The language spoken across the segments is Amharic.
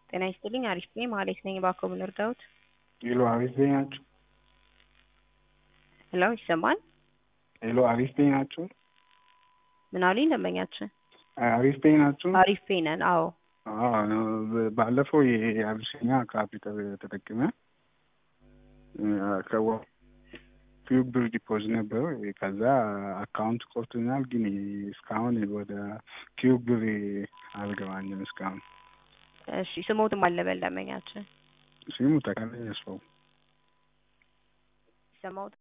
ጤና ይስጥልኝ። አሪፍ ነኝ። ማሌት ነኝ። እባክዎ ምን ልርዳዎት? ሄሎ አሪፍ ነኝ ናችሁ? ሄሎ ይሰማል? ሄሎ አሪፍ ነኝ ናችሁ? ምን አሉኝ ደንበኛችን? አሪፍ ነኝ ናችሁ? አሪፍ ነን። አዎ አዎ ባለፈው የአቢሲኒያ ካርድ ተጠቅመ ፊው ብር ዲፖዚት ነበረው። ከዛ አካውንት ቆርቶኛል፣ ግን እስካሁን ወደ ኪዩብ ብር አልገባኝም እስካሁን። እሺ ስሞትም አለበል ደንበኛችን ስሙ ተካለኝ ያስፋው ይሰማዎት?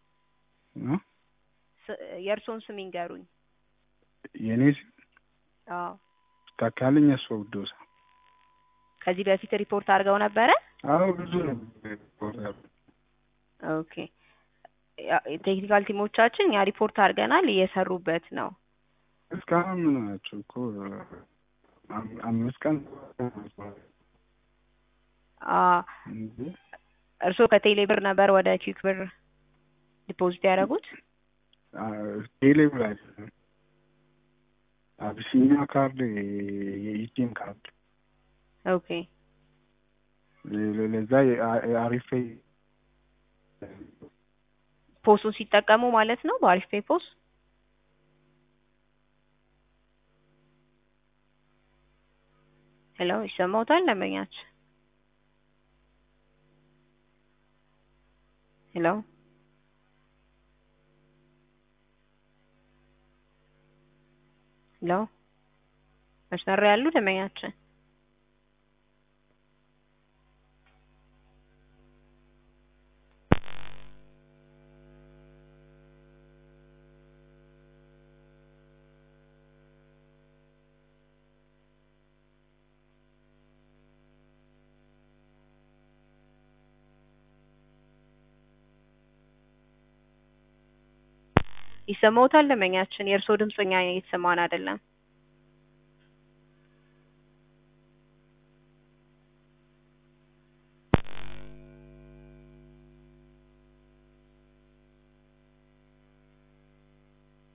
የእርስዎን ስም ይንገሩኝ። የኔ ስም አዎ ተካለኝ ያስፋው ዶሳ። ከዚህ በፊት ሪፖርት አድርገው ነበረ? አዎ ብዙ ነው ሪፖርት ኦኬ ቴክኒካል ቲሞቻችን እኛ ሪፖርት አድርገናል፣ እየሰሩበት ነው። እስካሁን ምን ናቸው እኮ አምስት ቀን እርስዎ ከቴሌ ብር ነበር ወደ ኪክ ብር ዲፖዚት ያደረጉት? ቴሌ ብር አይደለም፣ አቢሲኒያ ካርድ የኢቲኤም ካርድ። ኦኬ ለዛ አሪፍ ፖሱን ሲጠቀሙ ማለት ነው። በአሪፍ ፔይ ፖስ ሄሎ፣ ይሰማውታል ደንበኛችን? ሄሎ ሄሎ፣ መስመር ላይ ያሉ ደንበኛችን? ይሰማውታል ደንበኛችን? የእርስዎ ድምፅ እኛ እየተሰማን አይደለም።